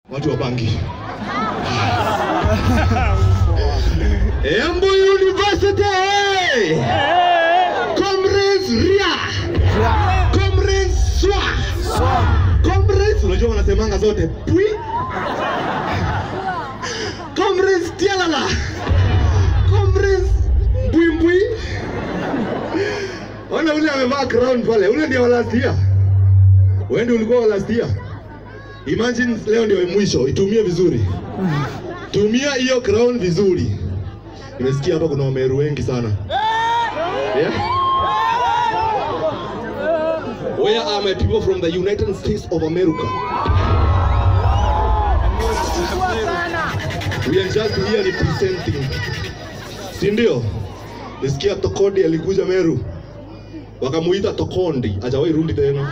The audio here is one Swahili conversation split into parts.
watu wa bangi. Embu University! Comrades Ria! Comrades Swa! Comrades, unajua wanasemanga zote pwi. Comrades Tialala! Comrades Mbwimbwi! Ona ule amevaa crown pale, ule ndio wa last year. Wewe ndio ulikuwa wa last year. Imagine leo ndio mwisho, itumie vizuri. Tumia hiyo crown vizuri. Nimesikia hapa kuna wameru wengi sana. Yeah? Where are my people from the United States of America? We are just here representing. Si ndio? Nisikia Tokodi alikuja Meru. Wakamuita Tokondi, hajawahi rudi tena.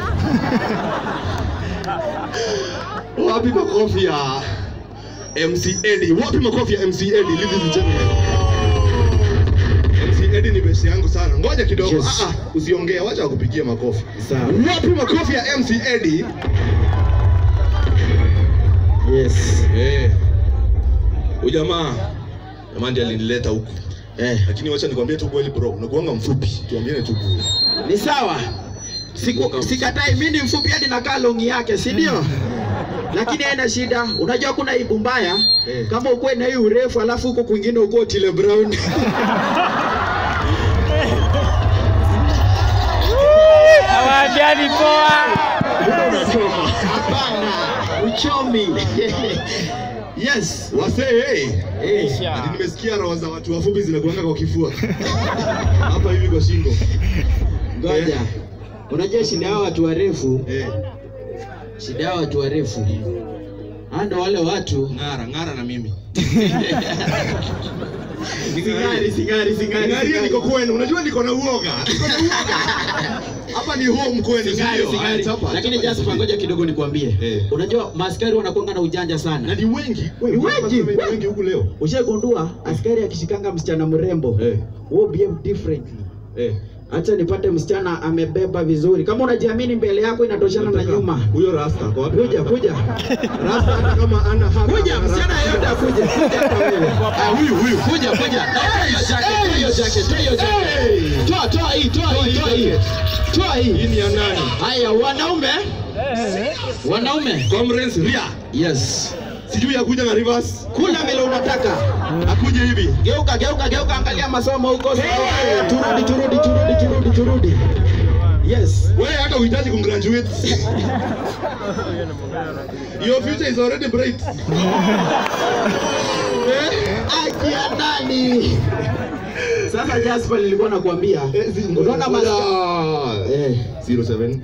Wapi makofi ya MC Eddie? Wapi makofi ya MC Eddie? Ladies and gentlemen. MC Eddie ni besi yangu sana. Ngoja kidogo. Yes. Ah, ah, usiongee, wacha wakupigie makofi. Sawa. Wapi makofi ya MC Eddie? Yes. Eh. Huyu jamaa jamaa ndiye alinileta huku. Eh. Lakini wacha nikwambie tu kweli bro, unakuanga mfupi. Tuambiane tu kweli. Ni sawa. Siku, sikatai mimi ni mfupi hadi nakaa longi yake, si ndio? Lakini haina shida. Unajua kuna aibu mbaya Eh. kama ukuwe na hii urefu alafu huko kwingine uko Otile Brown. Hawaambiani poa. Hapana, uchomi. yes. Wasee, hey. Eh. Ati nimesikia roho za watu wafupi zinakuanga kwa kifua. Hapa hivi kwa shingo. Ngoja. Unajua shida yao watu warefu, Eh. shida yao watu warefu. Hao ndo wale watu Ng'ara, ng'ara na mimi. Singari, singari, singari. Ngaria niko kwenu. Unajua niko na uoga. Niko na uoga. Hapa ni home kwenu, si Singari, ndio? singari. Haya, chapa, Lakini chapa, Jasper, chapa. ngoja kidogo nikwambie. Eh. Unajua maaskari wanakuanga na ujanja Na sana. ni wengi. Ni wengi. Ni wengi huku leo. Ushagundua askari akishikanga msichana mrembo, Eh. wewe behave differently. Eh. Acha nipate msichana amebeba vizuri. Kama unajiamini mbele yako inatoshana na nyuma. Huyo rasta kwa wapi? Kuja, kuja. Rasta hata kama ana haka. Kuja, msichana yeyote akuje. Kuja hata wewe. Ah, huyu huyu. Kuja, kuja. Toa hiyo jacket, toa hiyo jacket, toa hiyo jacket. Toa, toa hii, toa hii, toa hii. Toa Hii hii. ni ya nani? Haya, wanaume. Wanaume. Comrades Ria. Yes. Sijui akuja na reverse. Kula vile unataka. Akuje hivi. Geuka, geuka, geuka, angalia masomo huko. Turudi, turudi, turudi, turudi, turudi. Yes. Wewe hata uhitaji kumgraduate. Your future is already bright. Eh? Akia nani? Sasa Jasper nilikuwa nakwambia. Eh, zi- Unaona ngoja. masa. Eh. 07.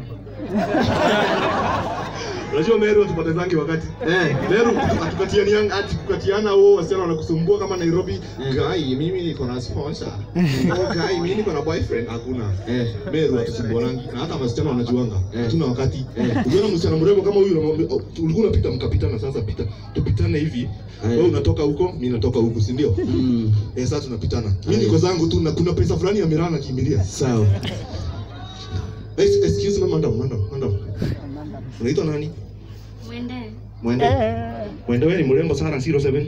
Unajua Meru hatupatezangi wakati. Eh. Meru hatukatianianga ati kukatiana wao wasichana wanakusumbua kama Nairobi. Eh. Guy, mimi niko na sponsor. Oh, guy, mimi niko na boyfriend. Hakuna. Eh. Meru hatusumbuanangi na hata wasichana wanajuanga. Eh. Hatuna wakati. Eh. Ukiona msichana mrembo kama huyu unamwambia oh, ulikuwa unapita mkapitana sasa pita. Tupitane hivi. Eh. Wewe unatoka huko, mimi natoka huku, si ndio? Mm. Eh, sasa tunapitana. Mimi Eh. niko zangu tu na kuna pesa fulani ya Mirana nakimbilia. Sawa. Ex- Excuse me, madam, madam, madam. Unaitwa nani? Mwende. Mwende. Mwende wewe ni mrembo sana 07.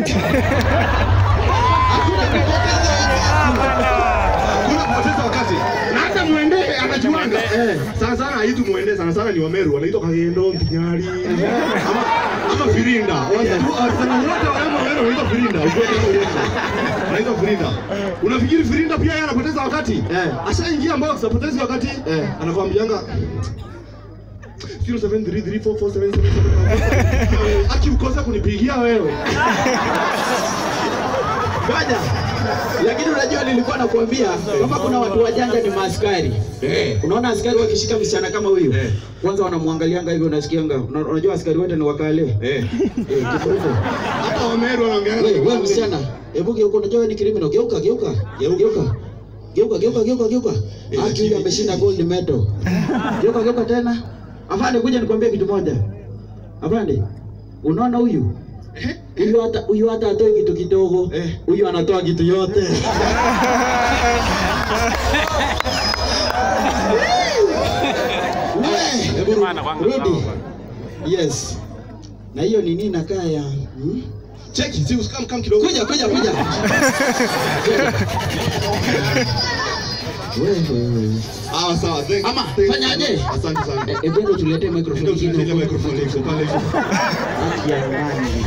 Hakuna kupoteza wakati. Na hata Mwende anajuanga. Eh. Sana sana haitu Mwende, sana sana ni Wameru, wanaitwa Kagendo, Mpinyari. Ama ama Firinda. Watu sana wote wa Wameru wanaitwa Firinda. Ukweli au uongo? Wanaitwa Firinda. Unafikiri Firinda pia yeye anapoteza wakati? Eh. Ashaingia box apotezi wakati. Eh. Anakuambianga 0733447777. Aki ukosa kunipigia wewe. Ngoja. Lakini unajua nilikuwa nakwambia kama kuna watu wajanja ni maaskari. Eh. Unaona askari wakishika msichana kama huyu, Eh. kwanza wanamwangalianga hivyo, unasikianga. Una- Unajua askari wote ni wakale. Eh. Eh, kifuruto. Hata Wameru wanaongea. Wewe wewe msichana, hebu geuka, unajua wewe ni criminal. Geuka, geuka. Geuka. Geuka, geuka, geuka, geuka. Eh, Haki huyu ameshinda gold medal. Geuka, geuka tena. Afande, kuja nikwambie kitu moja. Afande, unaona huyu? Huyu hata huyu hata atoi kitu kidogo. Eh. Huyu anatoa kitu yote. Hebu Maana kwanga Rudi. sawa. Yes. Na hiyo nini inakaa ya hmm? Cheki, si usikam kam kidogo. Kuja kuja kuja. Wewe. Ah, sawa. Thank, Ama, thank- fanyaje? Asante sana. Eh, eh, bado tuletee microphone Ndio nyingine tunaile huko. microphone iko pale. Haki ya nani?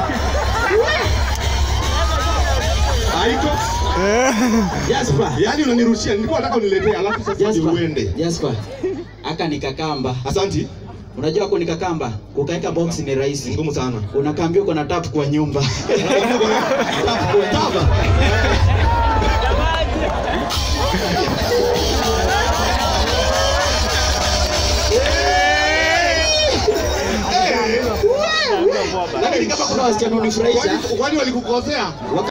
Haiko. Jasper. Yaani unanirushia, nilikuwa nataka uniletee alafu sasa ndio Jasper. uende. Jasper. Aka nikakamba. Asanti. Unajua hapo nikakamba, kukaeka box ni rahisi. Ngumu sana. Unakaambia uko na tap kwa nyumba. Taba. Lakini kama kuna wasichana unifurahisha, Kwani- Kwani walikukosea?